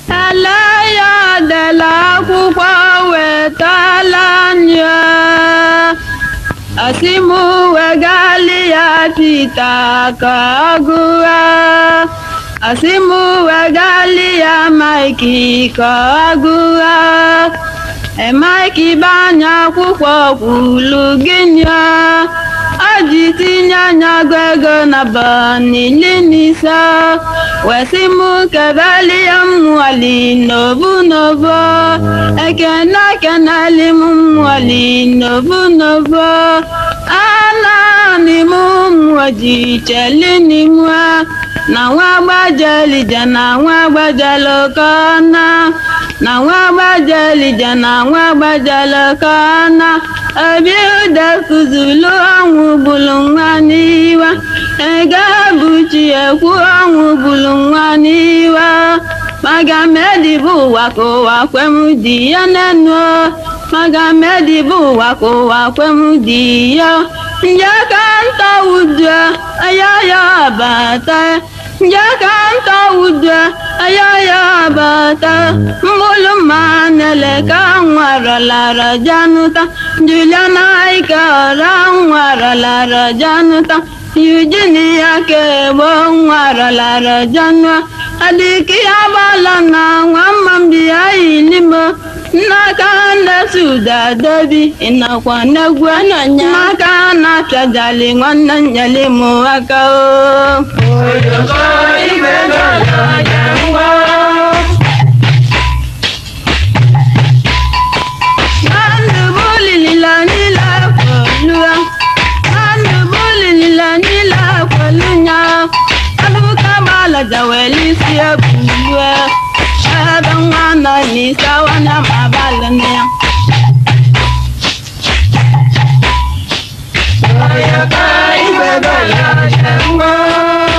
ele ya dela akwụkwọ wetala anya asị m wegali ya pita ka ọ gụa asị m wegali ya maiki ka ọ gụa emaiki banya akwụkwọ kwulu gịnị o ji tinye anya gụ ego na banili n'ise wesị m kebeli ya mwali nobu nobo ekene keneli m mwali nobu nobo anani m mwaji cheli n'imwe na nwa gbajelije na nwa gbajelokona na nwa gbajelije na nwa gbajelokona obi ude kụzulu ọnwụ gbulu nwa n'iwe ego buchi ekwu ọnwụ gbulu nwa n'iwe maga medibu ụwa ka ụwa kwem dị ya n'enu maga medibu ụwa ka ụwa kwem dị ya nje ka nta udu ayaya bata nje ka nta udu ayaya bata mbulu manele ka nwarọlara januta juliana ike ọra nwarọlara januta Eugenia kegbo nwarọlara janua adịka ya gbala na nwa mmambi ya ilimo n'aka ndesi ụda dobi ịnakwa n'egwu n'aka na-apịajali nwanne nyeli m aka o Ojoko igwe gọlọ ya ngwa. Mandu bulilila nila kwolua Mandu bulilila nila kwolunya Abuka bala jaweli siya bulue Ebe nwana nisa wana mabala niya Ojoko igwe gọlọ ya ngwa.